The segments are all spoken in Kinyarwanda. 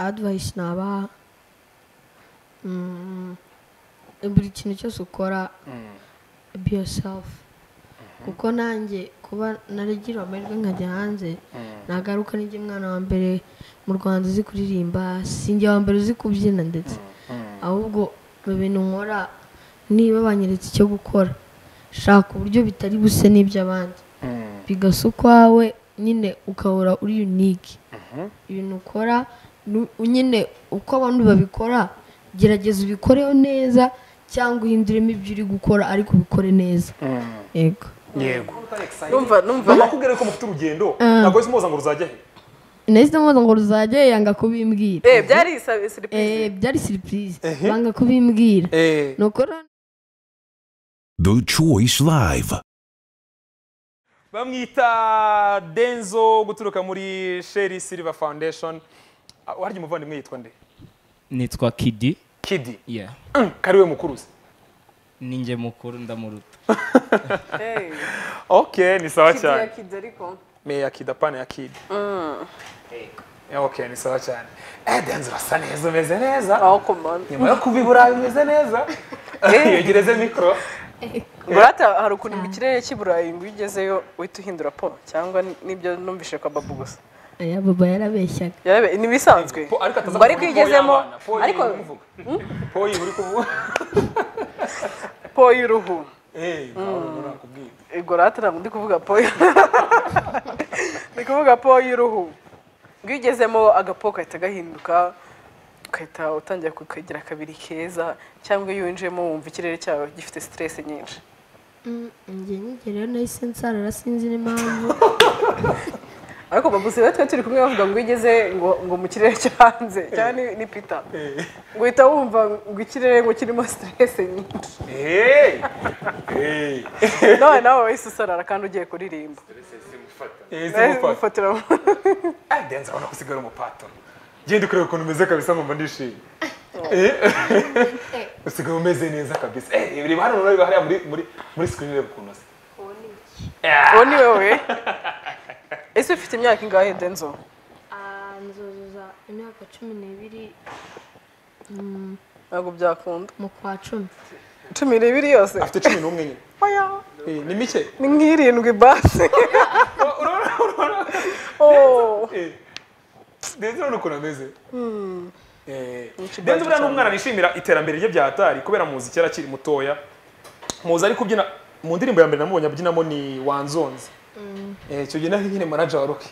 adivayisi buri kintu cyose ukora be yourself kuko nanjye kuba naragira amahirwe nkajya hanze nagaruka n'ijya umwana wa mbere mu rwanda uzi kuririmba sinjya wa mbere uzi kubyina ndetse ahubwo mu bintu nkora niba banyeretse icyo gukora shaka uburyo bitari buse n'iby'abandi bigasa ukwawe nyine ukahora uri unike ibintu ukora nyine uko abandi babikora gerageza ubikoreho neza cyangwa uhinduremo ibyo uri gukora ariko ubikore neza yego yego numva numva mama akubwira ko mufite urugendo ntabwo wese umuza ngo ruzajya he nahise mbaza ngo ruzajye yanga kubimbwira eh byari sabe Eh, surprise byari siripurize Ehe. banga kubimbwira nuko rero The Choice Live. bamwita denzo guturuka muri sheri silver foundation Ah, warya umuvandimwe yitwa nde nitwa kidi kidi yeah Mm, kariwe mukuruzi ninjye mukuru ndamuruta eh ok ni sawa kidi ya cyane kidi ariko me ya kidi apana ya kidi Eh, ok ni sawa cyane eh denzo urasa neza umeze neza aho komanda nyuma yo kuva i burayi umeze neza yegereze mikoro burata hari ukuntu mu kirere cy'i burayi ngo iyo ugezeyo uhita uhindura po cyangwa ni- nibyo numvise kwa babu gusa aya baba yarabeshyaga Yarabe- ni ibisanzwe Po- ariko ataza ngo ariko kuvuga iyo po ugezemo y'abana, po y'ibintu ariko uri kuvuga. po iyi uri kuvuga po y'uruhu eh ntabwo nakubwira ego rata ntabwo ndi kuvuga po y'uruhu ndi kuvuga po y'uruhu ngo iyo ugezemo agapo gahita gahinduka ugahita utangira kukagira kabiri keza cyangwa iyo winjiyemo wumva ikirere cyawe gifite stress nyinshi njye nyigera rero nahise nsarara sinzi n'impamvu ariko baguzi rero twe turi kumwe bavuga ngo iyo ugeze ngo ngo mu kirere cyo hanze cyangwa ni- ni pita ngo uhita wumva ngo ikirere ngo kirimo stress nyinshi eh eh nawe nawe wahise usarara kandi ugiye kuririmba eh Nawe simufata ufatira Ah, Denze abona ko usigara umupatoro genda ukureba ukuntu umeze kabisa nkumva ndishimye Eh. usigaye umeze neza kabisa Eh, reba hano reba hariya muri muri muri screen reba ukuntu asa uwo ni wowe ese ufite imyaka ingahe denzo Ah, nzuzuza imyaka cumi n'ibiri ntabwo byakunda mu kwa cumi cumi n'ibiri yose afite cumi n'umwe nyine oya Eh, ni mike ni nk'irindwi basi Oh. Eh, Denze urabona ukuntu ameze Eh, Denze Ikiganza buriya ni cyane. umwana wishimira iterambere rye bya hatari kubera muzi kera akiri mutoya muzi ari kubyina mu ndirimbo ya mbere namubonye abyinamo ni wanzonzi Eh, icyo gihe nari nyine manager wa roki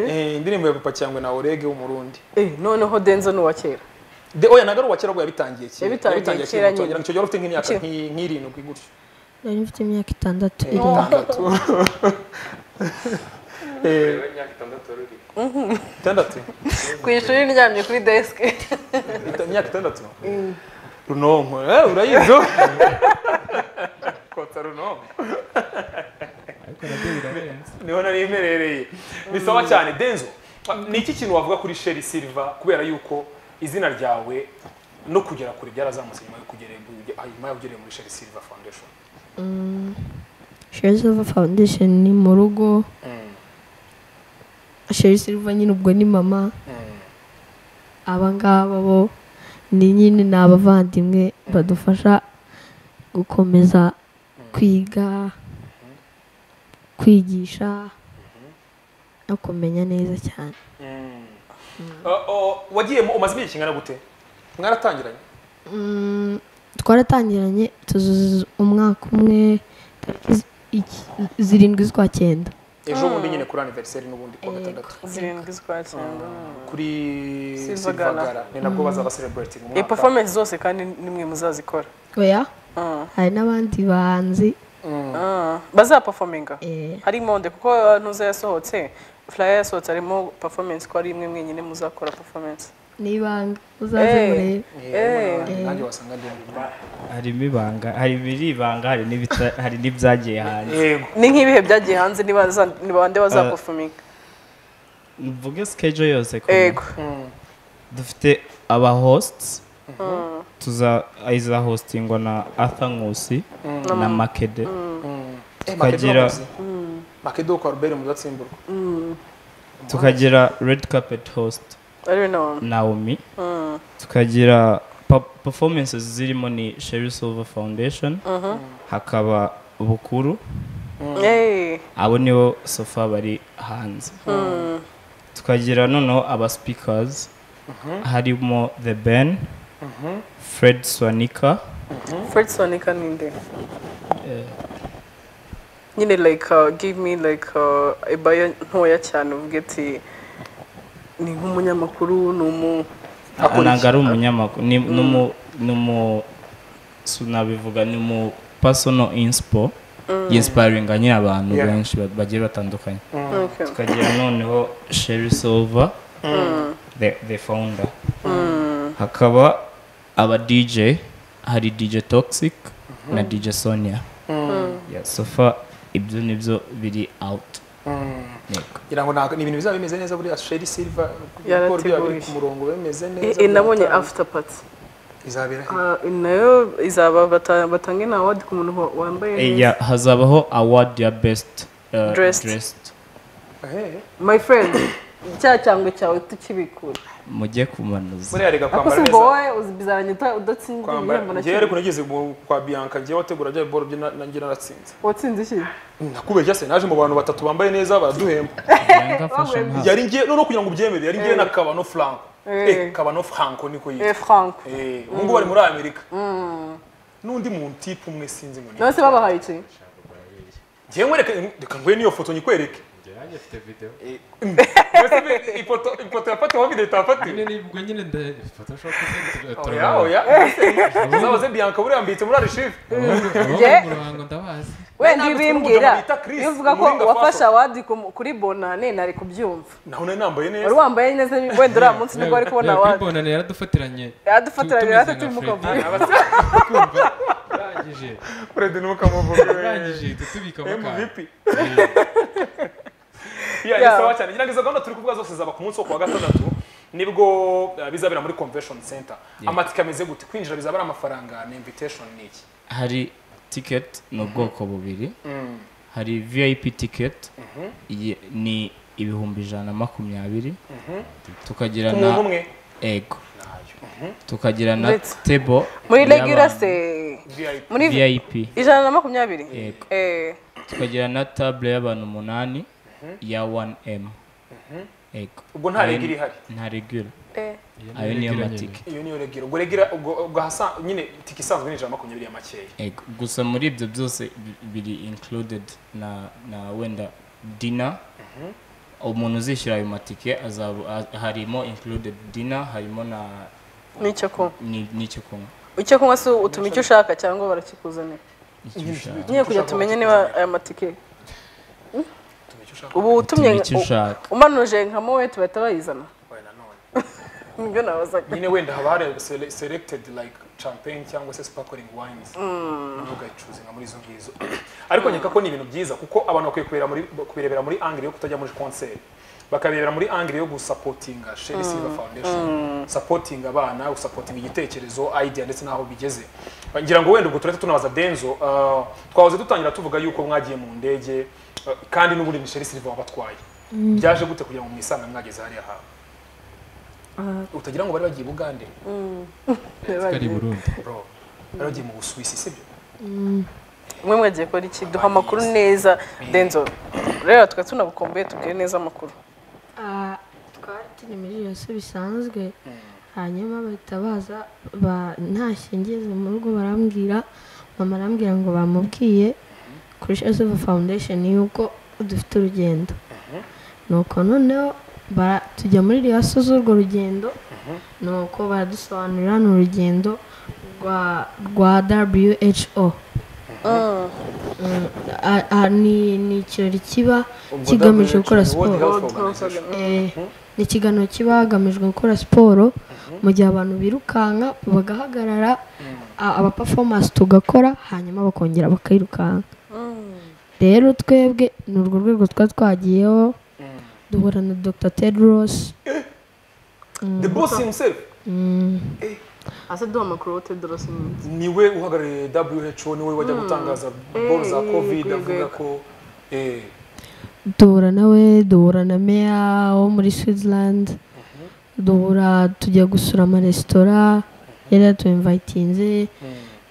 Eh, indirimbo ya papa cyangwa na orege w'umurundi Eh, noneho denzo ni uwa kera De oya nagari uwa kera ubwo yabitangiye kera. Yabitangiye kera muto. nyine. Icyo gihe wari ufite nk'imyaka Kera. nk'i- nk'irindwi gutyo. nari mfite imyaka itandatu irindwi Itandatu. Eh, Itandatu. ku ishuri ryamye kuri desike Ita- Imyaka itandatu. Runonko. Eh urayizi. Kota runonko. Niho nari mperereye. Ni sawa cyane Denzo. Ni iki kintu wavuga kuri Sherry Silver kubera yuko izina ryawe no kugera kure byarazamutse nyuma yo kugera nyuma yo kugera muri Sherry Silver Foundation. sheri silva foundation ni mu rugo sheri silva nyine ubwo ni mama aba ngaba bo ni nyine ni abavandimwe badufasha gukomeza kwiga kwigisha no kumenya neza cyane Uh, uh, wagiyemo umaze igihe kingana gute mwaratangiranye Mm, twaratangiranye tuzuza umwaka umwe tariki zi- iki- zirindwi z'ukwa cyenda ejo bundi nyine kuri aniveriseri n'ubundi kuwa Yego. gatandatu zirindwi z'ukwa cyenda kuri Silvagara. silvagara ni nabwo bazaba celebrating iyi umwaka performance zose kandi nimwe muzazikora oya Ah. hari n'abandi bahanzi Ah. bazaperforminga eh, hari monde kuko uh, ntuza yasohotse flyer yasohotse harimo performance ko ari imwe mwenyine muzakora performance n'ibanga muzaze Eh. murebe Eh. Eh, nanjye wasanga ndi harimo ibanga hari ibiri ibanga hari n'ibita- hari n'ibyagiye hanze yego ni nk'ibihe byagiye hanze niba za- ni bande bazaperforminga mvuge sikejo yose ko ego dufite aba hosts tuza iza hostingwa na arthur nkusi na makede Eh, Makedo Tukagira- wakoze. makedo kwa robert muzatsimbura tukagira red carpet host ari nawe naomi tukagira pa- performances zirimo ni sherry silver foundation hakaba bukuru yeee abo nibo sofa bari hanze tukagira noneho aba speakers harimo the ben fred swanika fred sonika ni nde nyine like uh, give me like uh, ibaya ntoya cyane uvuge ati ni nk'umunyamakuru ni umu Akora iki? ntabwo ari umunyamakuru ni- ni umu- ni umu sinabivuga ni umu personal inspo yinsiparinga nyine abantu Yeah. benshi ba- bagiye batandukanye Okay. tukagira noneho sherry silver the, the founder hakaba aba dj hari dj toxic na dj sonia yeah, so far ibyo nibyo biri out Yego. ngira ngo nta- ni ibintu bizaba bimeze neza buriya sheri silva Yarateguye. biba biri ku murongo bimeze I- neza i- nabonye after party izabera he? Ah, nayo izaba bata- batanga ina award ku muntu wa- wambaye Eh, neza. yeah, hazabaho award ya best uh, Dressed. Ehe. my friend cya cyangwe cyawe tukibikura mujye kumanuza buriya rega kwambara akoze neza ngo wowe uzibizaranye udatsinze kwambara igihembo na ngewe ariko kimwe nageze mu- kwa bianca ngewe wategura bya biboro bye na- nanjye naratsinze watsinze iki nakubeshya se naje mu bantu batatu bambaye neza baraduhemba Yanga fashion house. yari ngewe noneho kugira ngo ubyemere yari ngewe na kabano franco Eh. eh kabano franco niko eh yitwa frank eh ubu ngubu bari muri amerika n'undi muntu tipu umwe sinzi ngo ni none se babahaye iki ngewe nkwereke reka nguhe n'iyo foto nyikwereke nanjye mfite video Mbese ibi- ifoto ifoto yafatiweho video itafatiwe nyine nibwo nyine nda photoshop oya oya uzabaze bianca buriya mbitse muri arishive nge mu ruhango ndabazi wenda nanditswe ibimbwira n'umugabo bita Chris, iyo uvuga ko Muringa wafashe Faso. awadi ku- kuri bonane nari kubyumva naho nari nambaye wari neza wambaye neza wenda uriya munsi nibwo wari kubona awadi bonane yaradufatiranye yaradufatiranye Tu- rero tumeze turi mu nka Freddy. kavuyo Kumva, urangije urende ntukamuvuge urangije uhita utubikamo akantu MVP. Yeah, ni Yeah. sawa cyane. Nyirangiza gahunda turi kuvuga zose zaba ku munsi wo kuwa gatandatu nibwo eh, bizabera muri convention center. Amatika ameze gute? Kwinjira bizaba ari amafaranga na invitation ni iki? hari ticket ni ubwoko bubiri hari vip ticket iyi ni ibihumbi ijana na makumyabiri tukagira Ku muntu na umwe ego tukagira na Ndetse. table muri y'abantu. regular se VIP. muri vip ijana na makumyabiri Yego. Eh, tukagira na table y'abantu umunani ya 1m ego Ubwo nta rega iri ihari. nta regura eh. ayo niyo regular matike Iyo niyo regero. Ubwo regera ubwo ubwo hasa nyine tiki isanzwe ni ijana na makumyabiri ya makeya. ego gusa muri ibyo byose bi- biri included na na wenda dina umuntu uzishyura ayo matike azaba a- harimo included dina harimo na n'icyo kunywa ni- n'icyo kunywa icyo kunywa se utuma icyo ushaka cyangwa barakikuzanira icyo ushaka nyine kugira tumenye niba aya matike Tumenye icyo ushaka. ubu Utuma utumye icyo ushaka umanuje nka mowe tubahita bayizana wabaye nanone. nibyo nabazaga Nyine wenda haba hari sele- selected like champagne cyangwa se sparkling wines. ugacuza nka muri izo ngizo ariko nkeka ko ni ibintu byiza kuko abantu bakwiye kubireba muri kubirebera muri angle yo kutajya muri concert bakabirebera muri angle yo gusapotinga Sherry Silver Foundation supporting abana gusapotinga igitekerezo idea ndetse n'aho bigeze ngira ngo wenda ubwo turahita tunabaza Denzo uh, twahoze dutangira tuvuga yuko mwagiye mu ndege uh, kandi n'ubundi ni Sherry Silver wabatwaye byaje gute kugira ngo mwisanga mwageze hariya hawe utagira ngo bari bagiye Bugande twari i burundi bro bari bagiye mu Busuwisi sibyo mwe mwagiye kora iki duha amakuru neza denzo rero tukaba tunabukomboye tubwire neza amakuru Ah, twari turi muri iyo se bisanzwe hanyuma bahita baza ba- ntashye ngeze mu rugo barambwira mama arambwira ngo bamubwiye kuri Shesuva Foundation yuko dufite urugendo nuko noneho bara- tujya muri riyaso z'urwo rugendo nuko baradusobanurira ni urugendo rwa rwa WHO Mm, a- a- ni ni ikirori kiba kigamije gukora siporo Eh, ni ikiganiro kiba hagamijwe gukora siporo mu gihe abantu birukanka bagahagarara a- aba performance tugakora hanyuma bakongera bakirukanka rero twebwe ni urwo rwego twa twagiyeho duhura na Dr Tedros The boss himself ase duha amakuru wote dorose niwe uhagarariye WHO niwe wajya gutangaza boro za covid yego, avuga yego. ko eh duhura nawe duhura na meya wo muri switzerland duhura tujya gusura amaresitora yari yatuyimvayitinze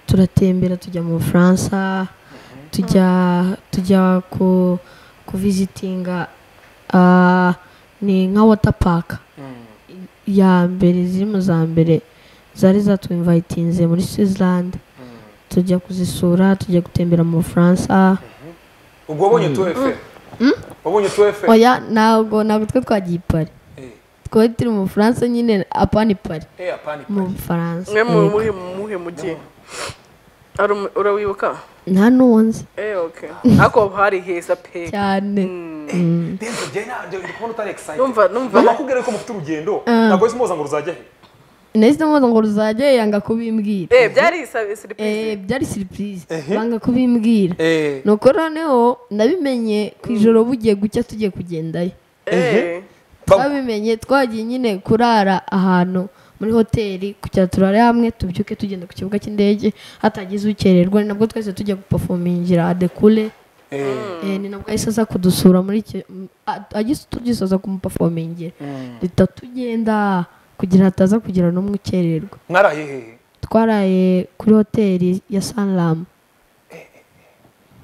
turatembera tujya mu bufaransa tujya tujya ku kuvizitinga ah, ni nka water park ya mbere ziri mu za mbere zari zatuyimvayitinze muri switzerland tujya kuzisura tujya gutembera mu bufaransa ubwo wabonye tu efe wabonye tu efe oya ntabwo ntabwo twe twagiye i pari Eh. twari turi mu bufaransa nyine apani pari eh apani mu bufaransa mwe mu yego. muhe muhe mugiye Ari umu- urawibuka nta n'uwo nzi eh okay ariko hari heza pe cyane Mm. ndenze byaye nabyo ndi kubona utari excited numva numva mama kubwira ko mufite urugendo ntabwo wese muza ngo ruzajya he nahise mwoza ngo ruzajya yanga kubimbwira eh byari isa- Eh, surprise byari siripurize Ehe. banga kubimbwira eh nuko noneho nabimenye ku ijoro bugiye gucya tugiye kugendayo eh twabimenye twagiye nyine kurara ahantu muri hoteli kugira turare hamwe tubyuke tugenda ku kibuga cy'indege hatagize ukererwa ni nabwo twese tujya gupafomingira adekule eh Eh, ni nabwo ahise aza kudusura muri icyo a- agise tugisoza kumupafomingira duhita tugenda kugira hataza kugira n'umwe ukererwa mwaraye hehe twaraye kuri hoteli ya saniramu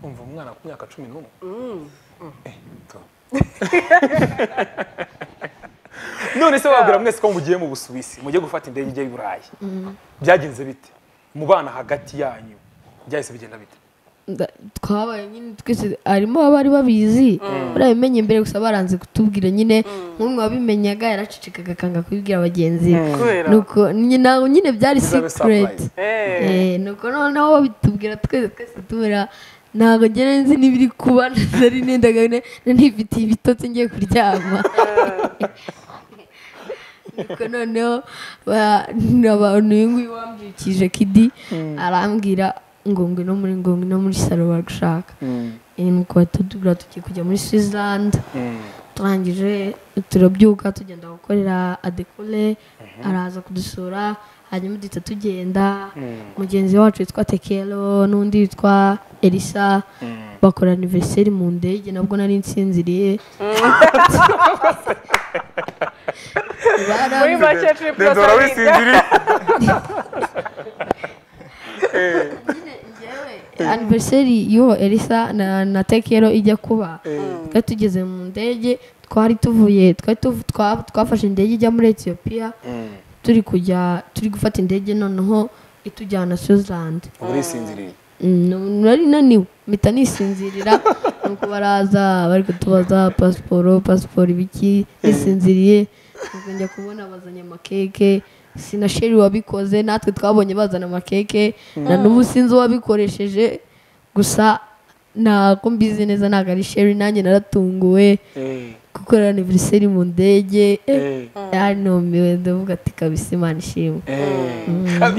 umva umwana ku myaka cumi n'umwe Eh, to. none se wabwira mwese ko mugiye mu busuwisi mugiye gufata indege ijya i burayi byagenze bite mu bana hagati yanyu byahise bigenda bite Nda- twabaye nyine twese harimo abari babizi barabimenye mbere gusa baranze kutubwira nyine nk'umwe wabimenyaga yaracicikaga akanga kubibwira bagenzi be kubera nuko nyine ntabwo nyine byari Bizabe secret eh Eh, nuko noneho babitubwira twese twese tumera ntabwo ngera nzi n'ibiri kuba nari nendaga ne- nari nifitiye ibitotsi ngiye kuryama nuko noneho ba- abantu uyu nguyu wambyukije kidi arambwira ngo ngwino muri ngo ngwino muri salo bagushaka Eh, nuko batubwira tugiye kujya muri switzerland turangije turabyuka tugenda gukorera adekole araza kudusura hanyuma duhita tugenda mugenzi wacu witwa tekero n'undi witwa elisa bakora aniveriseri mu ndege nabwo nari nsinziriye muri Barambi- make trip yasarinda nyine njyewe aniveriseri y'uwo elisa na, na tekero ijya kuba twari tugeze mu ndege twari tuvuye twari tuv- twa- twafashe indege ijya muri etiyopiya turi kujya turi gufata indege noneho itujyana switzerland urisinziriye Mm, nu- nari naniwe mpita nisinzirira nuko baraza bari kutubaza pasiporo pasiporo ibiki nisinziriye nuko njya kubona bazanye amakeke sinasheri wabikoze natwe twabonye bazana amakeke na n'ubu sinzi uwabikoresheje gusa ntabwo mbizi neza ntabwo ari sheri nanjye naratunguwe eh gukorera aniveriseri mu ndege Eh. yanumiwe ndavuga ati kabisa imana ishimwe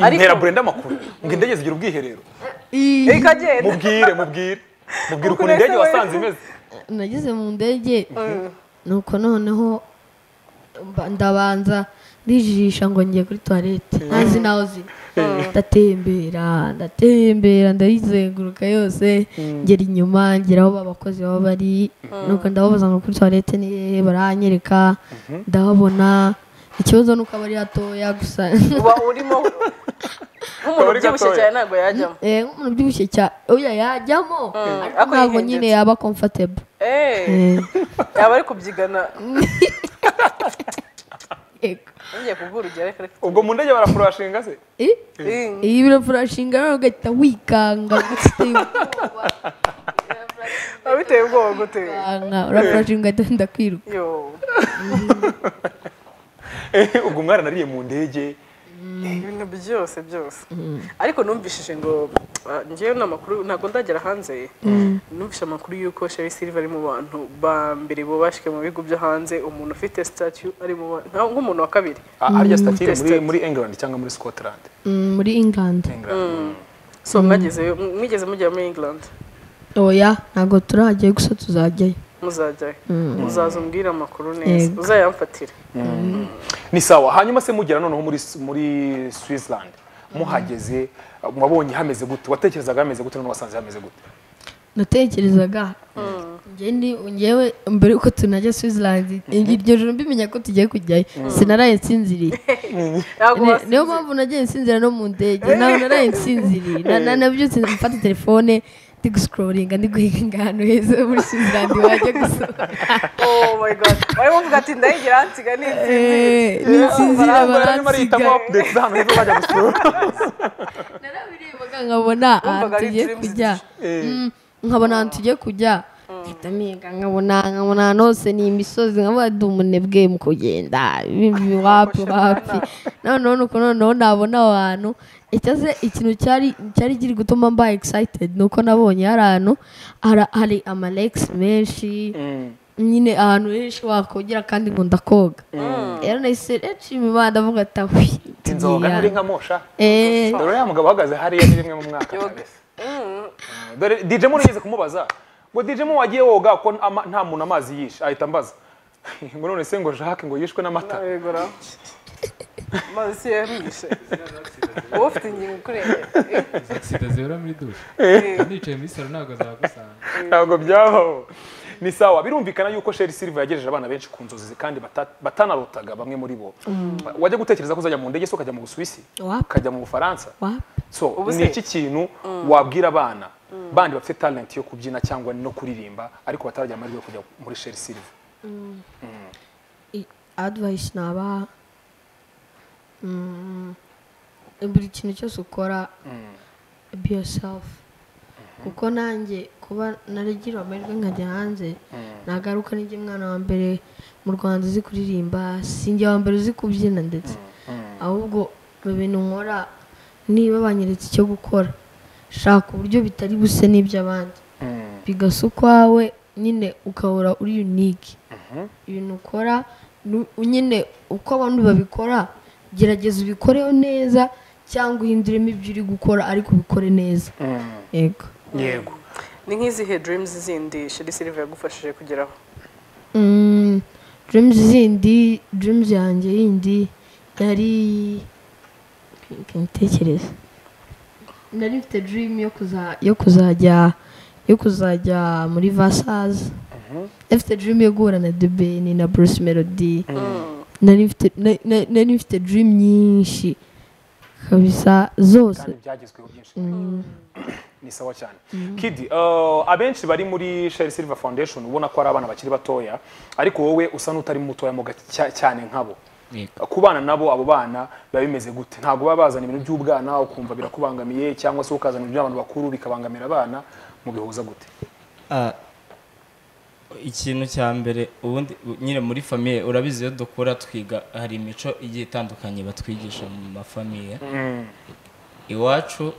Ariko- ntera burenda amakuru ngo indege zigira ubwiherero ikagenda mubwire mubwire mubwire Ukuntu ukuntu indege ese wasanze we- imeze nageze mu ndege nuko noneho mba- ndabanza ndijijisha ngo ngiye kuri toilette ntazi naho ziri ndatembera ndatembera ndayizenguruka yose ngera inyuma ngera aho abakozi baba bari nuko ndababaza ngo kuri toilette ni hehe baranyereka ndahabona ikibazo nuko aba ari hatoya gusa uba urimo nk'umuntu Kabari ubyibushye gatoya. cyane ntabwo yajyamo Eh, nk'umuntu ubyibushye cyane oya yajyamo ariko ariko ntabwo nyine yihengetse. yaba comfortable eh Eh, yaba ari kubyigana yego. ngiye kubwira urugero ariko reka ubwo mu ndege barafurashinga se Eh? Eh. iyi birafurashinga nawe ugahita wikanga ufite ubwoba, biba biteye ubwoba gute wikanga urafurashinga ugahita wenda kwiruka yo Eh, ubwo umwana nariye mu ndege ibintu byose byose ariko numvishije ngo ah, ngewe ni amakuru ntabwo ndagera hanze numvise amakuru y'uko sheri silva ari mu bantu ba mbere bubashywe mu bihugu byo hanze umuntu ufite sitatu ari mu ba- nka- nk'umuntu wa kabiri Ah, arya statire muri Tested. muri england cyangwa muri scotland Mm, muri england england so mwageze mwigeze mujya muri england oya ntabwo turajyayo gusa tuzajyayo muzajyayo muzaza umbwire amakuru neza uzayamfatire ni sawa hanyuma se mugera noneho muri muri switzerland muhageze wabonye hameze gute watekerezaga hameze gute none wasanze hameze gute natekerezaga njye ndi ngewe mbere yuko tunajya switzerland iryo joro mbimenya ko tugiye kujyayo sinaraye nsinziriye ntabwo Ni- niyo wasinzira mpamvu nagiye nsinzira no mu ndege nawe naraye nsinziriye Na- na- nabyutse mfata telefone ndi gusikororinga ndi guhinga ahantu heza muri switzerland wajya gusura oh my god wari uvuga ati ndayigira hansiga n'insinzi n'insinzira barimo arihitamo baransiga ndetse ahantu heza bajya gusura narabiririmbaga nkabona ahantu Wumvaga ari tugiye dreams kujya Eh, Mm, nkabona ahantu tugiye kujya mpita mpinga nkabona nkabona ahantu hose ni imisozi nkabona ndi umunebwe mu kugenda ibi wapi wapi noneho nuko noneho nabona aho hantu icyaze ikintu cyari cyari kiri gutuma mba excited nuko nabonye hari ahantu hara- hari amalekisi menshi mm, nyine ahantu henshi wakogera kandi ngo ndakoga rero nahise nshima imana ndavuga ati awi inzoga tugiye nturi aha." nka mosha Eh, dore uriya mugabo uhagaze hariya ni rimwe mu mwaka kabisa. dore dj mu nigeze kumubaza ngo dj mu wagiye woga ko ama- nta muntu amazi yishe ahita ambaza ngo none se ngo jacques ngo yishwe n'amata nabigura mazi si yarishe wowe ufite ingingo ikurengera sida zihora muri dushe nicaye muri salo ntabwo zagusanga ntabwo byabaho ni sawa birumvikana yuko sheri silva yagejeje abana benshi ku nzozi ze kandi bata- batanarotaga bamwe muri bo wajya gutekereza ko uzajya mu ndege se ukajya mu busuwisi Wapi. ukajya mu bufaransa wapi so Ubu ni se- iki kintu wabwira abana bandi bafite talent yo kubyina cyangwa no kuririmba ariko bataragira amahirwe yo kujya muri sheri silva I- advice nabaha Mm, buri kintu cyose ukora be yourself kuko nanjye kuba naragira amahirwe nkajya hanze nagaruka n'ijya umwana wa mbere mu rwanda uzi kuririmba sinjye wa mbere uzi kubyina ndetse ahubwo mu bintu nkora niba banyeretse icyo gukora shaka uburyo bitari buse n'iby'abandi bigasa ukwawe nyine ukahora uri unike ibintu ukora nu- nyine uko abandi babikora gerageza ubikoreho neza cyangwa uhinduremo ibyo uri gukora ariko ubikore neza yego yego ni nk'izihe dreams zindi sheri silver yagufashije kugeraho Mm, dreams zindi dreams yanjye yindi yari reka mbitekereze nari mfite dream yo kuza yo kuzajya yo kuzajya muri vasazi mfite dream yo guhura na debeni na bruce melody nari mfite na- na- nari mfite dream nyinshi kabisa zose kandi byagezweho byinshi ni sawa cyane kidi eh, abenshi bari muri sheri silva foundation ubona ko ari abana bakiri batoya ariko wowe usa n'utari mutoya mu gace cya- cyane nkabo Yego. kubana nabo abo bana biba bimeze gute ntabwo baba bazana ibintu by'ubwana ukumva birakubangamiye cyangwa se ukazana ibintu by'abantu bakuru bikabangamira abana mubihuza gute Ah, ikintu cya mbere ubundi u- nyine muri famiye urabizi iyo dukura twiga hari imico igiye itandukanye batwigisha mu mafamiye iwacu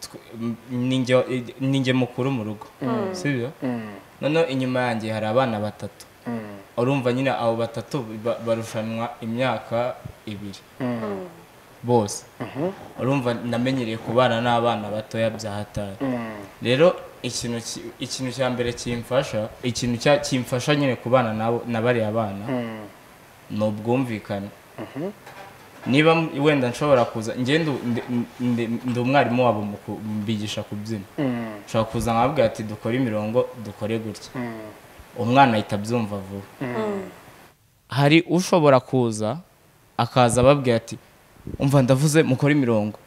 tw- m- ninjye wa- i- ninjye mukuru mu rugo sibyo noneho inyuma yanjye hari abana batatu urumva nyine abo batatu ba- barushanwa imyaka ibiri bose urumva namenyereye kubana n'abana batoya bya hatari rero ikintu ki- ikintu cya mbere kimfasha ikintu cya- kimfasha nyine kubana nabo- na bariya bana ni ubwumvikane niba m- wenda nshobora kuza njye ndu- ndi- ndi ndi umwarimu wabo mu kubigisha kubyina nshobora kuza nkababwira ati dukore imirongo dukore gutya umwana ahita abyumva vuba hari ushobora kuza akaza ababwira ati umva ndavuze mukore imirongo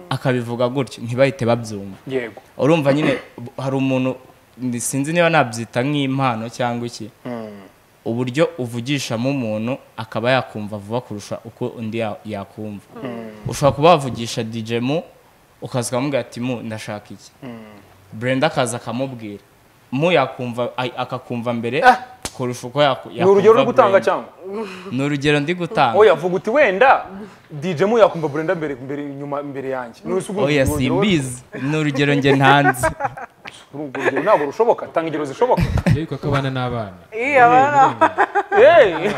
akabivuga gutyo ntibahite babyumva yego urumva nyine b- hari umuntu ndi- sinzi niba nabyita nk'impano cyangwa iki uburyo uvugishamo umuntu akaba yakumva vuba kurusha uko undi ya- yakumva ushobora kuba wavugisha dj mu ukaza ukamubwira ati mu ndashaka iki brenda akaza akamubwira mu yakumva a- akakumva mbere kurusha uko yaku- yakumva ni urugero uri gutanga Brenda. cyangwa ni urugero ndi gutanga oya vuga uti wenda dj mu yakumva burenda mbere mbere nyuma mbere yanjye ni urugero- oya simbizi ni urugero njye ntanze urwo rugero ntabwo rushoboka tanga ingero zishoboka yewe ko abana n'abana iyi abana Hey!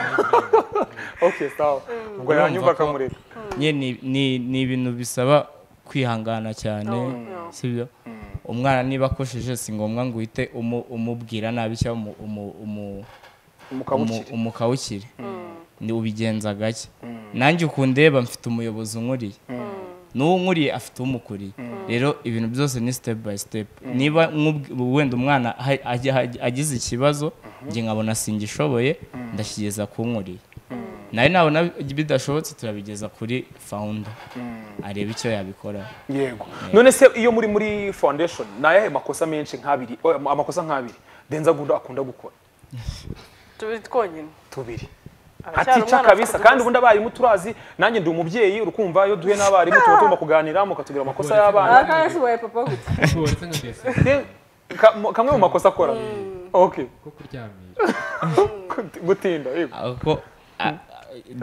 okay, sawa. Ubwo Urumva yanyumva ko- akamureka. Nye ni- ni ni ibintu bisaba kwihangana cyane sibyo umwana niba akosheje si ngombwa ngo uhite umu- umubwira nabi cyangwa umu- umu- umu- umu- Umukabukire. umukawukire ni ubigenza gake nanjye uku ndeba mfite umuyobozi unkuriye n'uwo nkuriye afite umukuriye rero ibintu byose ni step by step niba nk'ubw- wenda umwana ha- ajya- ajya- agize ikibazo njye nkabona singishoboye ndakigeza ku nkuriye nawe nabona bidashobotse turabigeza kuri founder areba icyo yabikoraho yego none se iyo muri muri foundation ni ayahe makosa menshi nk'abiri o, am- amakosa nk'abiri denzagunda akunda gukora tubiri twonyine tubiri Aracyari atica umwana, kabisa afite kandi ubundi abarimu turazi nanjye ndi umubyeyi urukumva iyo duhuye n'abarimu tuba tugomba kuganira mukatubwira amakosa y'abana aha kandi sibaye papa gute waretse nka mbese Then, ka- mo- kamwe mu makosa akora okay ko kuryamisha Gut- gutinda yego ako a-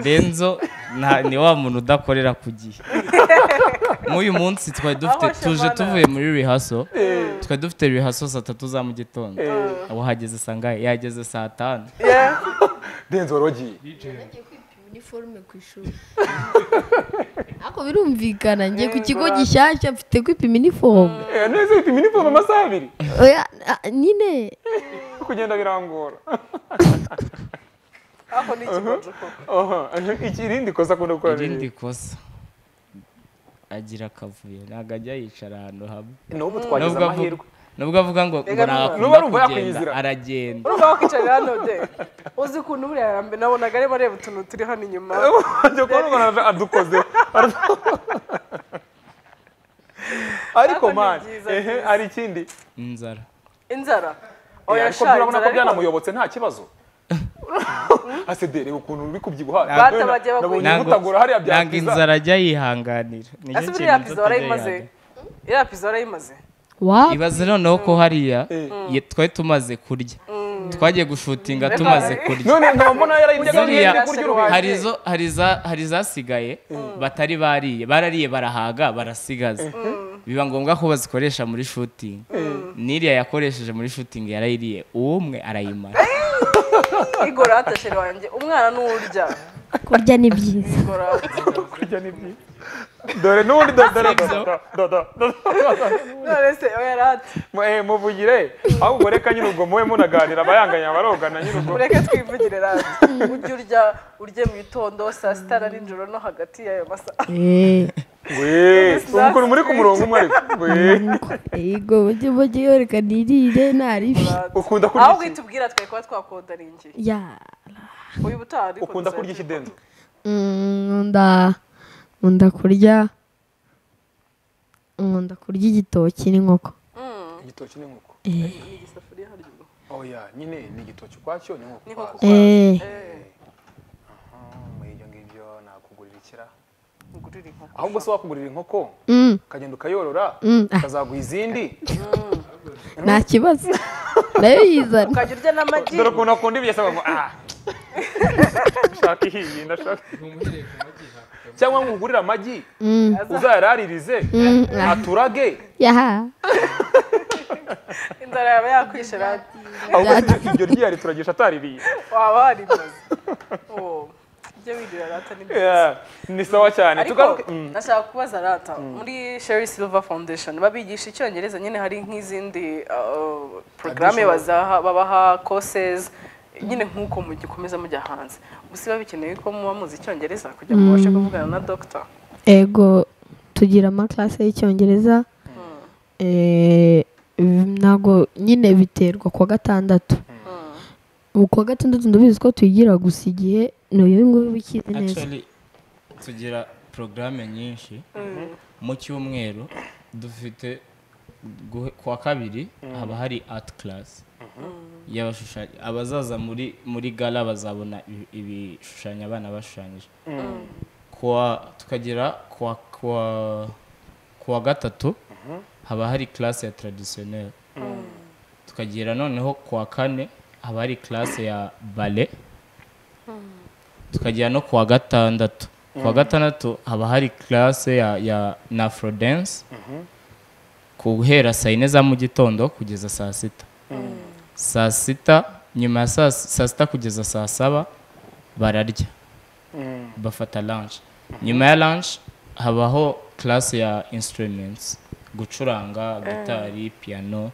denzo nta- ni wa muntu udakorera ku gihe nk'uyu munsi twari dufite Aho tuje Shemana. tuvuye muri rihaso twari dufite rihaso saa tatu za mu gitondo ubu hageze saa ngahe yageze saa tanu denzo wari wagiye Nagiye kwipima iniforume ku ishuri ariko birumvikana ngiye ku kigo gishyashya mfite kwipima iniforume Eh, neza ipima iniforume amasaha abiri oya a- nyine kugenda birangora aho ni ikigojuko Aha, iki- irindi kosa akunda gukora ni irindi iri. kosa agira akavuyo ntabwo ajya yicara ahantu hamwe n'ubu twagize Nubwo avu- amahirwe nubwo avuga ngo ngo Rega Nuba ntakunda urumva kugenda yakwinyizira. aragenda urumva wakwicarira hano de uzi ukuntu buriya yarambe nabonaga arimo areba utuntu turi hano inyuma ajya kubona umuntu adukoze ariko Ariko ni mani byiza, ehe byiza. hari ikindi inzara inzara Eh, oya ariko sha turabona ko inzara ariko byanamuyobotse nta kibazo asedere ukuntu bikubyibuha Bata bagiye nabonye bakwiye. umutagura hariya ntabwo byakwiza inzara ajya yihanganira ese Nicyo buriya kintu inzara pizo atajya warayimaze yihanganira. iriya pizo warayimaze wa ibaze noneho ko hariya Eh. ye- twari tumaze kurya twagiye gushutinga tumaze kurya none nkaba mbona yarayiryaga Ziriya- nk'iri kurya uruhinja hari izo hari za hari zasigaye batari bariye barariye barahaga barasigaza biba ngombwa ko bazikoresha muri shooting n'iriya yakoresheje muri shooting yarayiriye uwo umwe arayimara igora hatashere wanjye umwana n'urya kurya ni byiza igora kurya ni byiza dore n'ubundi dore dore dore dore dore none se oya rata Mu- eh, muvugire ahubwo reka nyine ubwo muwe munaganira abayanganya barogana nyine ubwo mureke twivugire rata ujye urya urye mu gitondo saa sita na nijoro no hagati y'ayo masaha eee Wee, ubu ukuntu muri ku murongo umwe ariko Wee, ego mujye mujye yerekana irire ntarifi ukunda kurya aho iki witubwira twari kuba twakondaringiye ya uyu butaha ariko ukunda kurya iki denzo Mm, nkunda nkunda kurya nkunda kurya igitoki n'inkoko igitoki n'inkoko igisafuriya hari inyuma. oya nyine ni igitoki ukwacyo ni inkoko N'inkoko ukwazo eee muri ibyo ngibyo nakugurira ikira ngurira inkoko ahubwo se wakugurira inkoko Mm, ukagenda ukayorora mm, ah, ukazaguha izindi nta kibazo nayo yizana ukajya urya n'amagi dore ukuntu akunda ibyo asaba ngo ah nshaka ihiye ndashaka umuhereye ku magi hakurya cyangwa nkugurire amagi Mm, uzayararirize mm, ah, aturage yaha inzara yaba yakwishe rata ahubwo se iryo ryari turagisha ataririye waba warimaze uwo ibyo wirira rata ni byiza Yeah, ni sawa cyane ariko tugaruke Mm. nashaka kubaza rata muri sherry silver foundation babigisha icyongereza nyine hari nk'izindi uh, porogaramu bazaha- babaha courses nyine nk'uko mugikomeza mujya hanze gusa biba bikenewe ko muba muzi icyongereza kugira ngo mubashe kuvugana na dogita ego tugira amakarase y'icyongereza Eh, ntabwo nyine biterwa kuwa gatandatu ubu kuwa gatandatu ndabizi ko tuyigira gusa igihe ni uyu nguyu uba ukizi neza Actually, tugira porogaramu nyinshi mu cyumweru dufite guhe- kuwa kabiri haba hari art class y'abashushanya abazaza muri muri gala bazabona ibi- ibishushanyo abana bashushanyije kuwa tukagira kuwa kuwa kuwa gatatu haba hari class ya traditionnel tukagira noneho kuwa kane haba hari class ya ballet tukajya no kuwa gatandatu kuwa gatandatu haba hari classe ya, ya na afro dance guhera saa yine za mu gitondo kugeza saa sita saa sita nyuma ya saa s- saa sita kugeza saa saba bararya bafata lunch nyuma ya lunch habaho classe ya instruments gucuranga gitari piano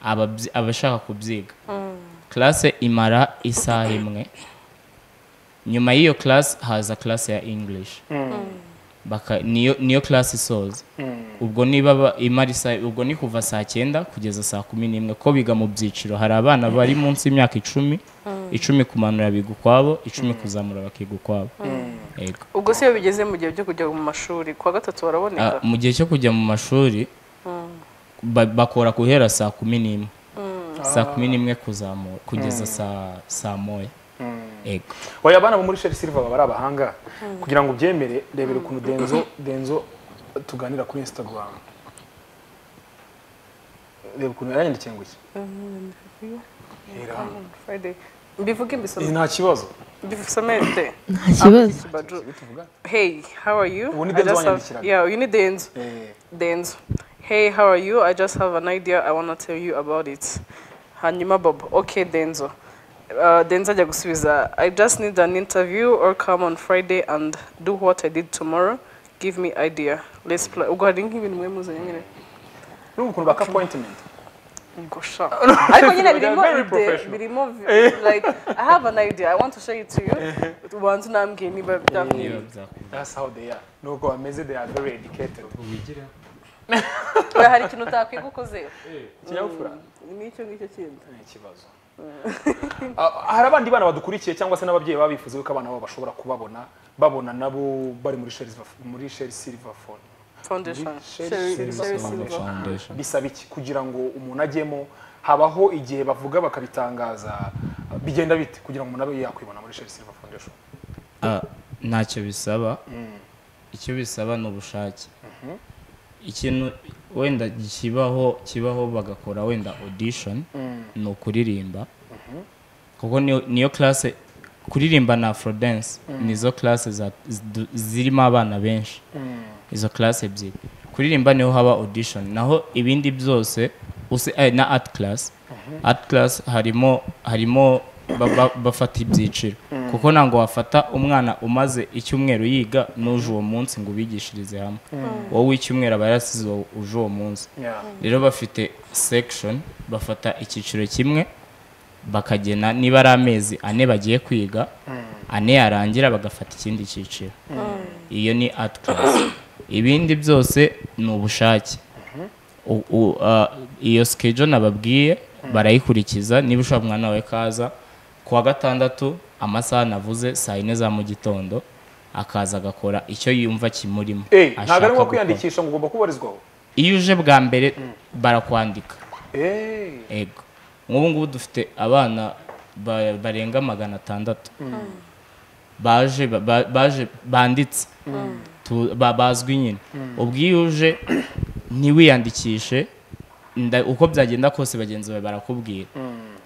ababyi- abashaka kubyiga classe imara isaha imwe nyuma y'iyo class haza class ya english baka niyo niyo class isoza ubwo niba ba- imara isa- ubwo ni kuva saa cyenda kugeza saa kumi n'imwe ko biga mu byiciro hari abana bari munsi y'imyaka icumi icumi kumanura biga ukwabo icumi kuzamura bakiga ukwabo yego ubwo se iyo bigeze mu gihe byo kujya mu mashuri kuwa gatatu baraboneka Ah, mu gihe cyo kujya mu mashuri ba- bakora guhera saa kumi n'imwe saa kumi n'imwe kuzamura kugeza saa saa moya yego oya abana bo muri sheri silva baba ari abahanga kugira ngo ubyemere rebera ukuntu denzo denzo tuganira kuri instagram reba ukuntu yaranyandikiye ngo iki Iranga. Friday. mbivuge Eh, mbisome nta kibazo mbisome de nta kibazo Kibaju. tuvuga hey how are you Ubu ni I Denzo just have- wanyandikiraga. yeah you need denzo Eh, Denzo. Hey, how are you? I just have an idea. I want to tell you about it. Hanyuma Bob. Okay, Denzo. Uh, Denzo ajya gusubiza. I just need an interview or come on Friday and do what I did tomorrow. Give me idea. Let's play. Ubwo hari nk'ibintu mwe muzanye nyine. urumva ukuntu baka appointment Ubwo sha. Ariko nyine They are birimo very ide, professional. birimo like I have an idea. I want to share it to you. Ubanze unambwiye niba byakwiriye. that's how they are nuko bameze they are very educated ubigira Oya, Hari ikintu utakwiga ukoze. kinyabupfura Ni icyo ngicyo kindi. ni ikibazo Ah, hari abandi bana badukurikiye cyangwa se n'ababyeyi babifuza yuko abana babo bashobora kubabona babona nabo bari muri sheri muri sheri silva phone Foundation. Share- share Share- share silver. silver. foundation bisaba iki kugira ngo umuntu ajyemo habaho igihe bavuga bakabitangaza bigenda bite kugira ngo umuntu abe yakwibona muri sheri silva foundation Ah, ntacyo bisaba icyo bisaba ni ubushake ikintu wenda kibaho kibaho bagakora wenda audition ni ukuririmba kuko niyo- niyo classe kuririmba na afro dance nizo classe za- zidu- zirimo abana benshi izo classe ebyiri kuririmba niho haba audition naho ibindi byose usi- eh, na art class art class harimo harimo ba- ba- bafata ibyiciro kuko ntabwo wafata umwana umaze icyumweru yiga n'uje uwo munsi ngo ubigishirize hamwe wowe icyumweru aba yarasize uwo- uje uwo munsi yeah. rero bafite section bafata icyiciro kimwe bakagena niba ari amezi ane bagiye kwiga ane yarangira bagafata ikindi cyiciro iyo ni art class ibindi byose ni ubushake U- u- ah, iyo schedule nababwiye barayikurikiza niba ushaka umwana wawe kaza ku wa gatandatu amasaha navuze saa yine za mu gitondo akaza agakora icyo yumva kimurimo Eh, ntabwo ashaka ari ngombwa gukora. kwiyandikisha ngo ugomba kubarizwaho iyo uje bwa mbere barakwandika Eh, ego nk'ubu ngubu dufite abana ba- barenga magana atandatu baje ba- ba- baje banditse Tu- ba- bazwi nyine ubwo iyo uje ntiwiyandikishe nda- uko byagenda kose bagenzi bawe barakubwira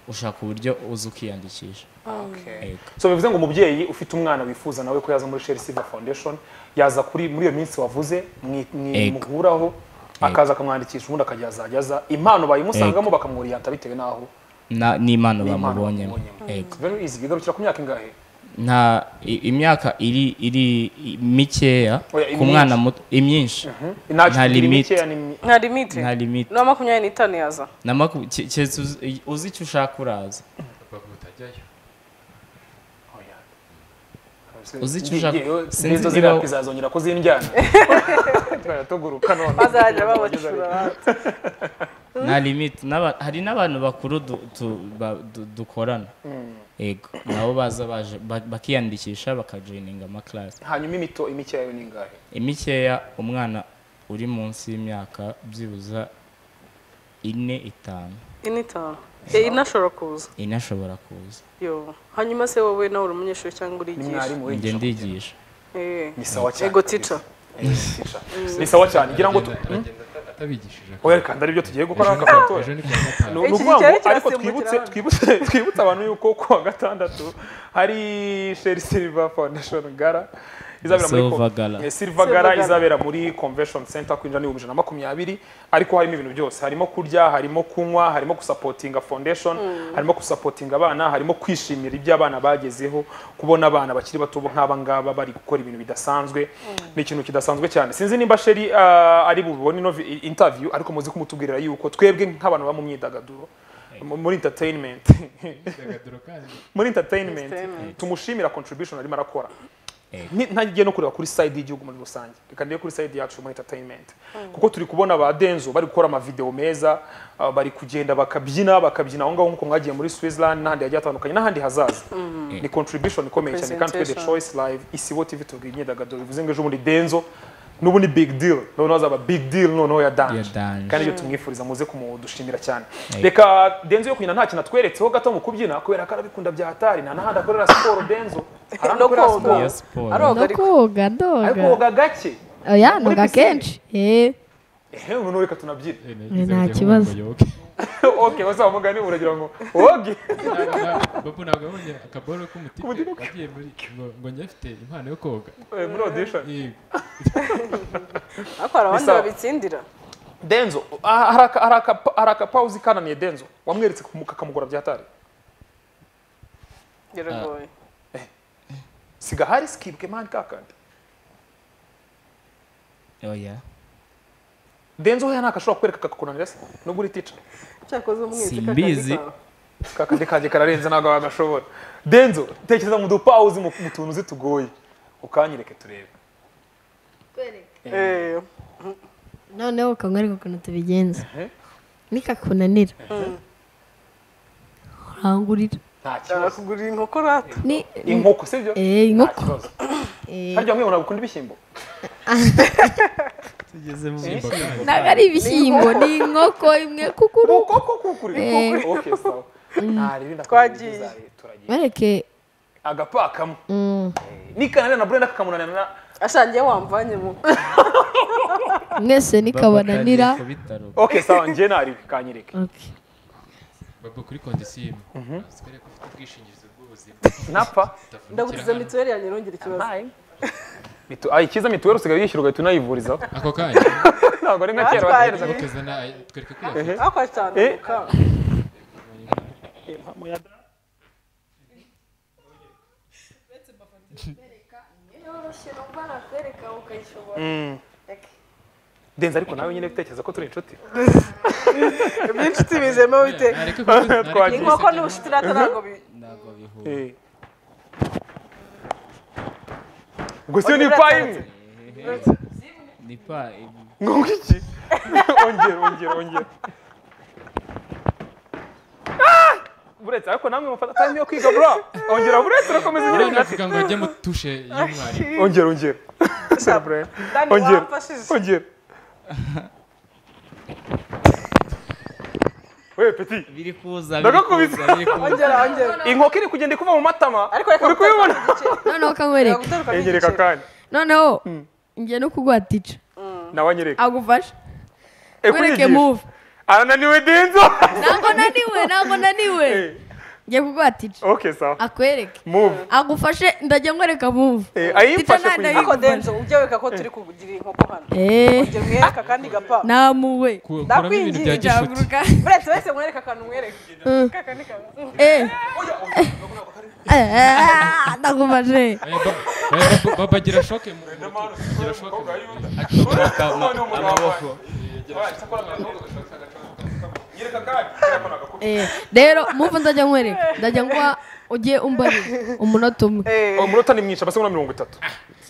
ushaka uburyo uza ukiyandikisha okay. Ego. so bivuze ngo umubyeyi ufite umwana wifuza nawe ko yaza muri sheri silva foundation yaza kuri muri iyo minsi wavuze mwi- mwi- Ego. muhuraho akaza akamwandikisha ubundi akajya azajya aza impano bayimusangamo bakamwuriyanta bitewe n'aho Na- n'impano N'impano bamubonyemo bamubonyemo. Ego. very easy bigarukira ku myaka ingahe nta i- imyaka iri iri i- mikeya Oya, ku mwana muto imyinshi nta limite mikeya ni mi- Nka Dimitri. nta limite No makumyabiri n'itanu yaza. na maku- ke- keretse uzi- uzi icyo ushaka uraza bavuga utajyayo Oya. Uzi icyo Ngiye- ushaka? ngiye- Sinzi Nizo niba- zirapfa izazongera kuzindyana Twajya tuguruka none bazajya babacura abandi. nta limite N'aba- hari n'abantu bakuru du- tu- ba- du- dukorana yego nabo baza baje ba- bakiyandikisha bakajoyininga amakilasi hanyuma imito imikeya yo ni ingahe imikeya umwana uri munsi y'imyaka byibuza ine itanu Ini itanu. Eh, inashobora kuza ine ashobora kuza yo hanyuma se wowe nawe uri umunyeshuri cyangwa ni urigisha mwarimu njye wigisha ndigisha Eh, ni sawa cyane ego teacher Eh, teacher. ni sawa cyane ngira ngo tu- Aragenda- aragenda ata- atabigishije oya kandi aribyo tugiye gukora haka gato ejo ni kuwa gatanu ni Iki ukuvuga gitero ngo ariko kirasimbukira twibutse hano. twibutse twibutse abantu yuko ku wa gatandatu hari sheri silver foundation gara izabera muri Silver ko- Gala. Eh, silver gara Gala. izabera muri convention center kwinjira n'ibihumbi ijana na makumyabiri ariko harimo ibintu byose harimo kurya harimo kunywa harimo gusapotinga foundation harimo gusapotinga abana harimo kwishimira ibyo abana bagezeho kubona abana bakiri bato nk'aba ngaba bari gukora ibintu bidasanzwe ni ikintu kidasanzwe cyane sinzi nimba sheri ah, ari bubone ino vi- interview ariko muzi kumutubwirira yuko twebwe nk'abantu baba mu myidagaduro mu- muri entertainment Imyidagaduro kandi muri entertainment Entertainment. tumushimira contribution arimo arakora Ni- ntagiye no kureba kuri side y'igihugu muri rusange reka ndebe kuri side yacu muri entertainment kuko turi kubona ba denzo bari gukora amavideo meza ah, bari kugenda bakabyina bakabyina aho ngaho nk'uko mwagiye muri switzerland n'ahandi hagiye hatandukanye n'ahandi hazaza ni contribution ikomeye cyane kandi twe the Presentation. choice live isibo tv tubwira imyidagaduro bivuze ngo ejo bundi denzo n'ubu ni big deal noneho hazaba big deal noneho ya Ya danje Danje. kandi iyo tumwifuriza muze kumudushimira cyane reka denzo yo kubyina nta kintu atweretseho gato mu kubyina kubera ko arabikunda bya hatari nta n'ahandi akorera siporo denzo hari aho No akorera koga. siporo ya siporo aroga no ariko koga ariko ndoga woga gake oya muri noga pisine. kenshi eh ehe noneho reka tunabyine nta kibazo. okay bazaba mugani uragira ngo woge babu ntabwo yabonye akaboro k'umutike agiye muri ngo ngo njye afite impano yo koga Eh, muri audition yego ariko hari abandi Bisaba. babitsindira denzo ah, hari aka- hari aka- hari akapawuzi kananiye denzo wamweretse ku muka kamugura bya hatari biragoye siga hari skibwe mani kakandi oya denzo hoya ntakashobora kukwereka kakakunanira se nubwo uri tica cyakoze umwizi Simbizi. kakandi kanjye kararenze ntabwo wagashobora denzo tekereza mu dupawuzi mu mu tuntu uzi tugoye ukanyereke turebe noneho ukanywereka ukuntu tubigenza Mhm. nikakunanira urangurira nta kibazo arakugurira inkoko rata ni inkoko sibyo Eh, nta inkoko kibazo Eh, harya mwe ntabwo ukunda ibishyimbo ntabwo ari ibishyimbo ni inkoko imwe kukuru kuko kuko kuri Eh. okay sawa nta riri Twagiye. ndakwagiriza turagiye bareke agapakamo mm, nikananira na burenda kakamunanira na ashangiye wamvanye mu mwese nikabananira ku bitaro okay sawa njye nari kanyereke Okay. babu kuri kondisimu sikore ko ufite ubwishingizi bw'ubuzima napa ndagukiza mituweli yanjye ntugire ikibazo mitu ayi kiza mituweli usigaye yishyura ugahita unayivuriza ako kanya ntabwo ari nka kera Natwaye. bategereza ngo- bakazana ay- twereke ko yafite ariko acanuka denze ariko nawe nyine utekereza ko turi inshuti byinshi tubizemo bite nareke kuko- nareke Twagiye. kuko inkoko bisebya n'ubushiti rata ntabwo bi ntabwo bihura Eh. gusa iyo ni Ongera pa imwe ni pa ibi ngo iki ongera ongera ongera Ah! buretse ariko namwe mufata time yo kwiga bro ongera buretse urakomeza nyine Urabona avuga ngo ajye mutushe y'umwarimu ongera ongera Sir Brian. dani ongera wamfashije ongera we peti biri kuza Ndagakubise. biri kuza ongera ongera inkoko iri kugenda ikuva mu matama ariko reka uri guterukamo kubibona noneho ukanywereka igice reka guterukamo engereka igice kandi noneho ngiye no kuguha tica nawe anyereka agufasha Eh, wereke kunyigisha. move arananiwe denzo ntabwo naniwe ntabwo naniwe Eh. ngiye kuguha tica okay sawa akwereke move agufashe ndajya nkwereka move Eh, Tica ayimfashe nta kuyiga ariko denzo ujye wereka ko turi kugira inkoko hano Eh, ujye mwereka kandi gapa namuwe Ku- kuramo ibintu bya ndakwinginze gishuti Nzaguruka. buretse wese mwereka akantu mwereke kakandi kantu Eh. Ah, ndagufashe Oya, Baba- oya, Baba- baba agira shoke mu agira shoke mu- amaboko Eh, rero move ndajya nkwereka ndajya ngwa ujye umbarira umunota umwe umunota ni mwinshi amasegonda mirongo itatu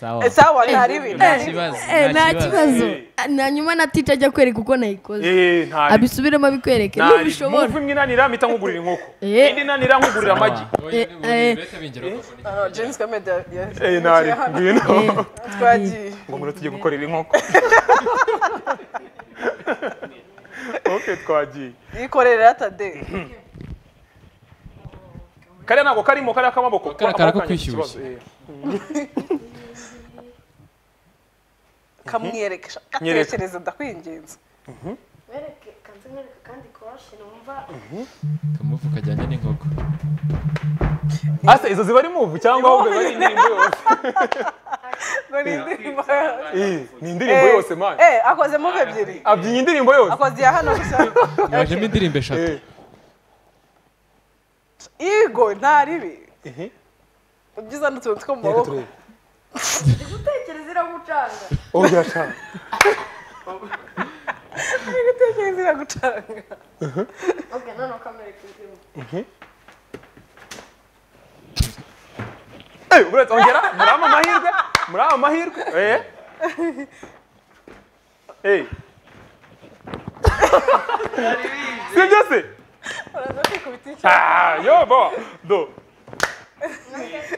sawa sawa ntari ibintu nta kibazo Eh, nta kibazo Eh. na nyuma na tica ajya kwereka uko nayikoze Eh, ntari abisubiremo abikwereke ntari n'ubishobora move imwe inanira mpita nkugurira inkoko Eh. indi inanira nkugurira amagi oya, Eh, eh. ni- bihita bingera ko bakora iki. james kamede Eh, ntari ngwino twagiye ngo umunota ugiye gukorera inkoko okay twagiye yikorera atade kariya ntabwo karimo kariya k'amaboko Kariya amaboko karako yanjye afite kwishyushya. ikibazo, eh. kamwereka Nyereka. gatekereza ndakwinginze kamuvu kajyanye n'inkoko ase izo ziba ari move cyangwa ahubwo ari indirimbo yose Eh, ni indirimbo yose man eh akoze move ebyiri abyinya indirimbo yose akoze iya hano gusa yajemo indirimbo eshatu Eh, yego ntari ibi ehe. ubyiza ni utuntu two mu Reka maboko turebe. Oh, iracana. gutekereza iragucanga Eh, buretse ongera muraba amahirwe muraba amahirwe eh eh sibyo se Ah, yo bo do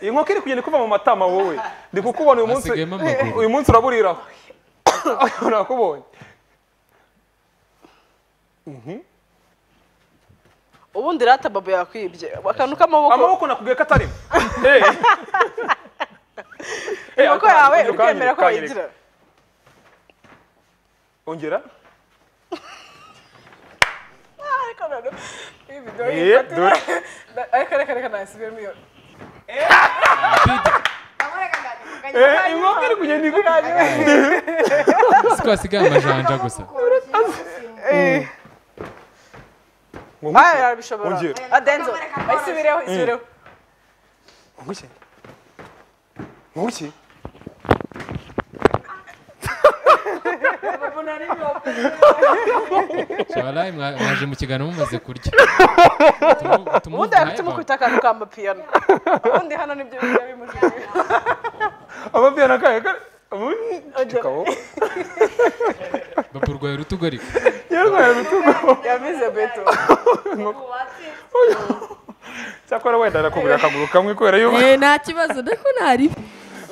inkoko iri kugenda ikuva mu matama wowe ndi kukubona uyu munsi Hasigayemo amaguru. uyu munsi uraburiraho nakubonye ubundi rata babo yakwibye akantu k'amaboko amaboko nakubwiye ko atarimo Eh. Eh, amaboko yawe ukanyereka, urikemera ko ukanyereka. wayigira ongera ariko noneho iyi video Eh, yifata dore. Na- ariko reka reka nasubiremo iyo Eh, inkoko iri kugenda ikuva siko hasigaye amajanja gusa ngo aya ngukire yarabishobora ongera adenzo ayisubireho isubireho ngukire ngukire shabarayi mwaje mu kiganiro mumaze kurya ubundi hagati mu kwita akantu k'amapiyano ubundi hano nibyo biba bimujije amabiyana kayo kare- ubu- Ongera. Kabo. bapurwaye urutugu ariko yarwaye urutugu yabize beto cyakora wenda arakugurira akaguru kamwe kubera yuko Eh, nta kibazo ndako ntari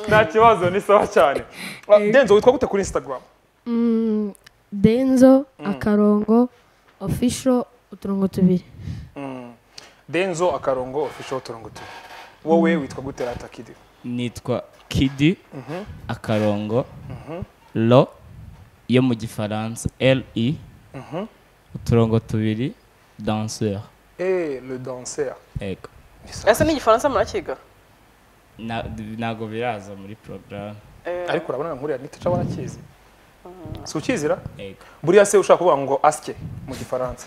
nta kibazo ni sawa cyane Ah, denzo witwa gute kuri instagram Mm, denzo akarongo official uturongo tubiri denzo akarongo official uturongo tubiri wowe witwa gute rata kidi nitwa kidi akarongo lo yo mu gifaransa le uturongo tubiri danseur eh le dancer ego ese ni igifaransa murakiga Na- ntabwo biraza muri porogaramu ariko urabona nkuriya niticawa arakizi si ukizira ego buriya se ushaka kuvuga ngo asike mu gifaransa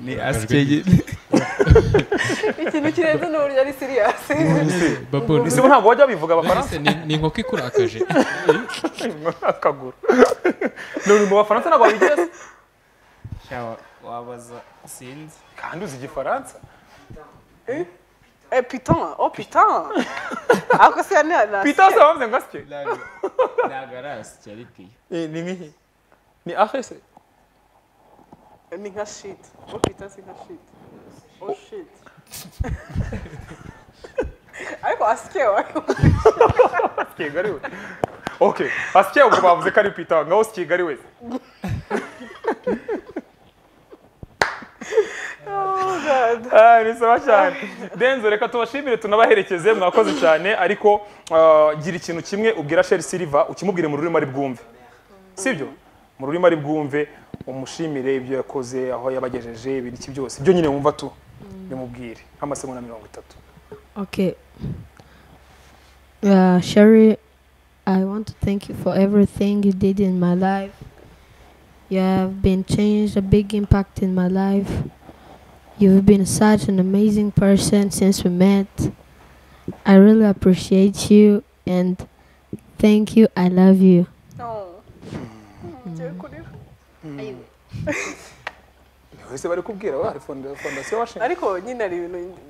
ni asike ikintu kirenze n'uburyo ari siriyasi bapuru ese ubu ntabwo bajya bivuga abafaransa ni inkoko ikurakaje akaguru none mu bafaransa ntabwo babigira se wabaza sinzi kandi uzi igifaransa Eh, piton, oh piton. Ako siya niya na. pita se bavuze ngo asike ntabwo ari asike ariko iyo Eh, ni nk'ihi ni ahe se Ni nka shit. Oh piton si nka shit. Oh shit. Ariko asike wayo. kigari we okay asike ubwo bavuze ko ari pita ngaho si kigari we Ah, ni sawa cyane denzo reka tubashimire tunabaherekeze mwakoze cyane ariko ah, gira ikintu kimwe ubwira sheri siliva ukimubwire mu rurimi ari bwumve sibyo mu rurimi ari bwumve umushimire ibyo yakoze aho yabagejeje ibintu iki byose ibyo nyine wumva tu bimubwire nk'amasegonda mirongo itatu Okay. Uh, Sherry, I want to thank you for everything you did in my life. You have been changed a big impact in my life. You've been such an amazing person since we met. I really appreciate you and thank you. I love you. No. Ngiye kurira. wese bari kubwira bari fonda- fondasiyo washinze Ariko nyine ari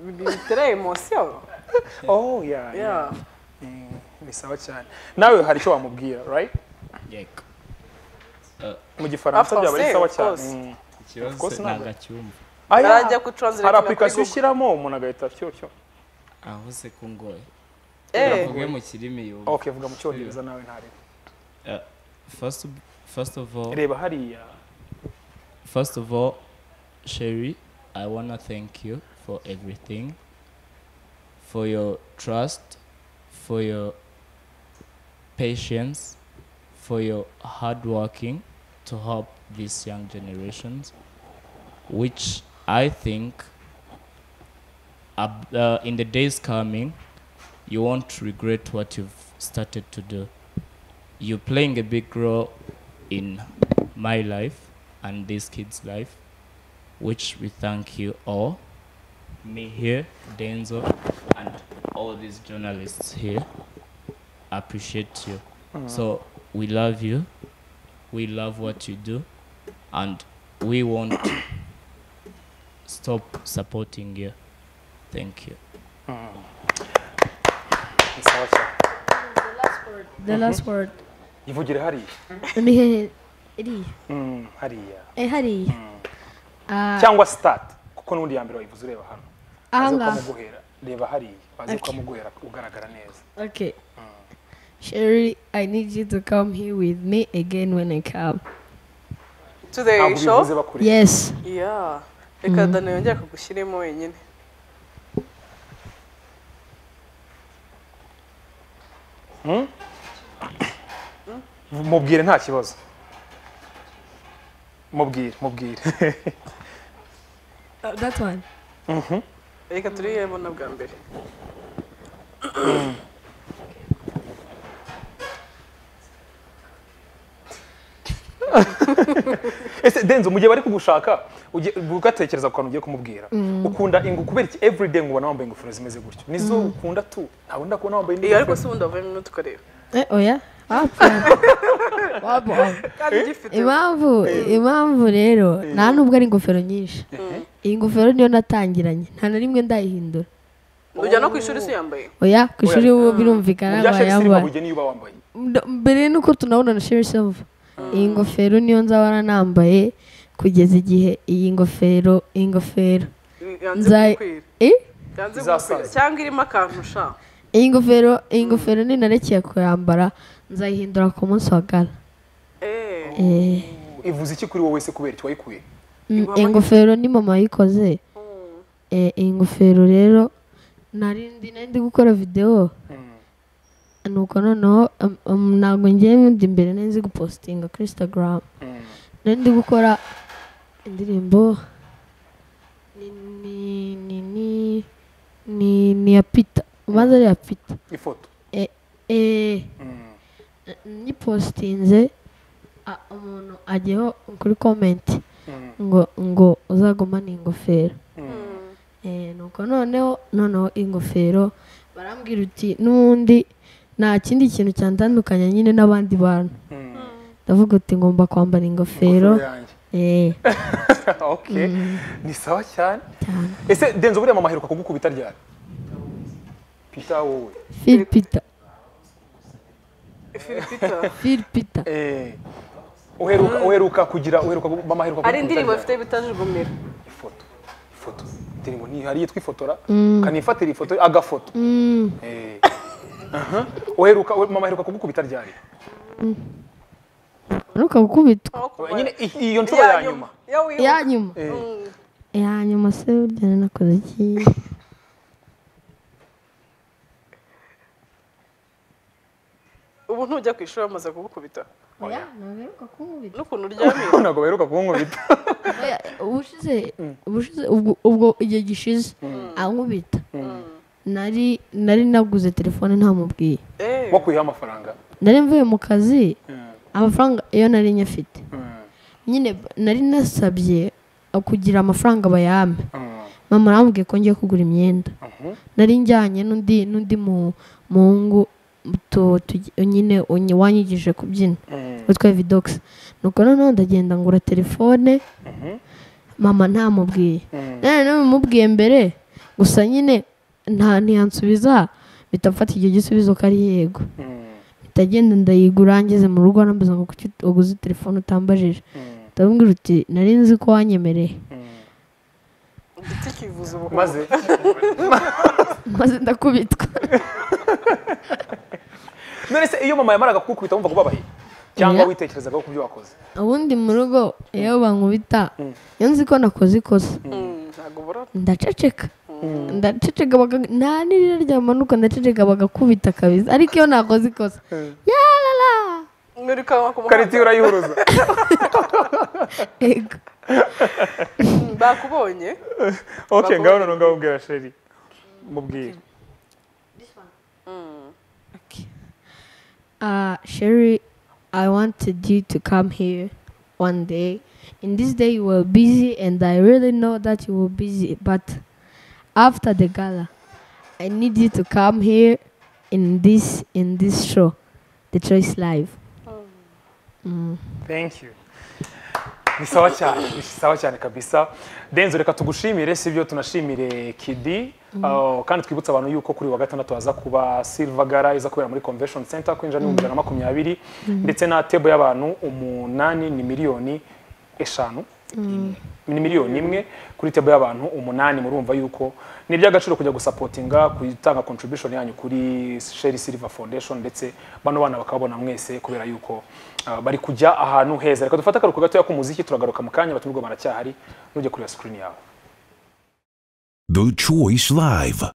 ibintu bitera emotion. Oh yeah. Yeah. Mm, Ni sawa cyane. Nawe hari icyo wamubwira, right? yego Mu gifaransa Of byaba ari course, sawa of cyane. course. Mm. Of ikibazo course ntabwo ntabwo. acyumva Ah, yeah. Barajya ku translate Hari na kuri application Google. ushyiramo umuntu agahita cyo cyo. aho se ko ngoye Eh, mvuge mu kirimi yumva Okay, vuga mu cyongereza nawe ntari. Uh, first of- first of all Reba hariya. First of all, Sherry, I want to thank you for everything, for your trust, for your patience, for your hard working to help these young generations, which I think ab- uh, in the days coming, you won't regret what you've started to do. You're playing a big role in my life and this kid's life, which we thank you all, me here, Denzo, and all these journalists here. Appreciate you. So we love you. We love what you do, and we won't stop supporting you. thank you ni sawa cyane the last word ivugire hariya ni hehe iriya Mm, hariya eh hariya Ah, cyangwa sitati kuko n'ubundi ya mbere wayivuze ureba hano aha baze ngaha ukamuguhera reba hariya baze Okay. ukamuguhera ugaragara neza okay sherry i need you to come here with me again when i come to the ntabwo show bivuze bakureba yes yeah reka dani yongere kugushyiremo wenyine mubwire nta kibazo mubwire mubwire Uh, that one reka turiyebona bwa mbere ese denzo mu gihe bari kugushaka ujye- ugatekereza ku kantu ugiye kumubwira ukunda ingo kubera iki everyday ngubona wambaye ingofero zimeze gutyo nizo ukunda tu ntabwo ndakubona wambaye indi iyo ariko ngofero si ubundi wavuyemo n'utukoreba eh oya wapfa wapfa kandi ugifite impamvu impamvu rero nta nubwo ari ingofero nyinshi iyi ngofero niyo natangiranye nta na rimwe ndayihindura ujya no ku ishuri si yambaye oya ku ishuri Oya. ubu birumvikana byashe bisirima bayambaye bugeni iyo uba wambaye Ndo- mbere nuko tunabona na sheri silva iyi ngofero niyo nzabona nambaye kugeza igihe iyi ngofero iyi ngofero yanze Nzay- gukwira eh? yanze Izasaza. gukwira cyangwa irimo akantu sha iyi ngofero iyi ngofero ninarekeye kuyambara nzayihindura ku munsi wa gala eh Eh, ivuze iki kuri wowe se kubera iki wayikuye mm, Iguha iyi amahirwe. ngofero ni mama yayikoze Eh, iyi ngofero rero narindi ndi gukora videwo nuko noneho um, um, ntabwo ngiye nkunda imbere nari nzi gupositinga kuri instagram nari ndi gukora indirimbo ni ni ni ni ni ni ya pita ubanza ari iya pita ifoto eh, eh, nyipositinze a- umuntu ajyeho kuri komenti ngo ngo uzagumane iyi ngofero Eh, nuko noneho noneho ingofero barambwira uti n'ubundi nta kindi kintu cyandandukanya nyine n'abandi bantu ndavuga uti ngomba kwambara ingofero Ingofero eh, yanjye. ok ni sawa cyane ese denzo buriya mama aheruka kugukubita ryari pita wowe Phil Peter filipita Phil Peter Eh, uheruka uheruka kugira uheruka gu- mama aheruka kugukubita hari indirimbo ryari? afite bitajugumira ifoto ifoto indirimbo ni hari yitwa ifotora ukanifatira ifoto agafoto Eh. Aha. uheruka we- mama aheruka kugukubita ryari aheruka gukubita nyine i- iyo nshuro ya nyuma iya nyuma iya nyuma se burya nanakoze iki ubu ntujya ku ishuri bamaze kugukubita oya ntabwo aheruka kunkubita n'ukuntu uryamye ntabwo baheruka kunkubita Oya, ubushize ubushize ubwo ubwo igihe gishize ankubita nari nari naguze telefone ntamubwiye eh bakwiyeho amafaranga nari mvuye mu kazi amafaranga iyo nari nyafite nyine b- nari nasabye uh, kugira amafaranga bayampe mama arambwiye ko ngiye kugura imyenda nari njyanye n'undi n'undi mu- muhungu tu- tugi- nyine unyi- wanyigije kubyina witwa vidogisi nuko noneho ndagenda ngura telefone mama ntamubwiye none n'ubimubwiye mbere gusa nyine nta ntiyansubiza mpita mfata icyo gisubizo ko ari yego ndagenda ndayigura ngeze mu rugo arambaza ngo kuki waguze telefone utambajije ndamubwira uti nari nzi ko wanyemereye igiti kivuza ubu maze maze ndakubitwa none se iyo mama yamaraga kugukubita wumva kubabaye cyangwa Oya. witekerezagaho ku byo wakoze ubundi mu rugo iyo bankubita iyo nzi ko nakoze ikosa ntabwo ubura ndaceceka ndaceceka baga- nta n'irira ryamanuka ndaceceka bagakubita kabisa ariko iyo nakoze ikosa yarara muri kawa ku muhanda karitiyo urayihuruza ego bakubonye okay ngaho noneho ngabubwira sheri mubwire uh, Sherry, I wanted you to come here one day. In this day, you were busy, and I really know that you were busy. But after the gala, I need you to come here in this in this show, The Choice Live. thank you ni sawa cyane ni sawa cyane kabisa denzo reka tugushimire si byo tunashimire kidi Ah, kandi twibutsa abantu yuko kuri uyu wa gatandatu haza kuba Silver Gala iza kubera muri Convention Center kwinjira n'ibihumbi bibiri na makumyabiri ndetse na table y'abantu umunani ni miliyoni eshanu ni miliyoni imwe kuri table y'abantu umunani murumva yuko ni iby'agaciro kujya gusapotinga gutanga contribution yanyu kuri Sherry Silver Foundation ndetse bano bana bakababona mwese kubera yuko ah, bari kujya ahantu heza reka dufate akaruhuko gatoya k'umuziki turagaruka mu kanya abatumirwa baracyahari nujya kureba screen yawe The Choice Live.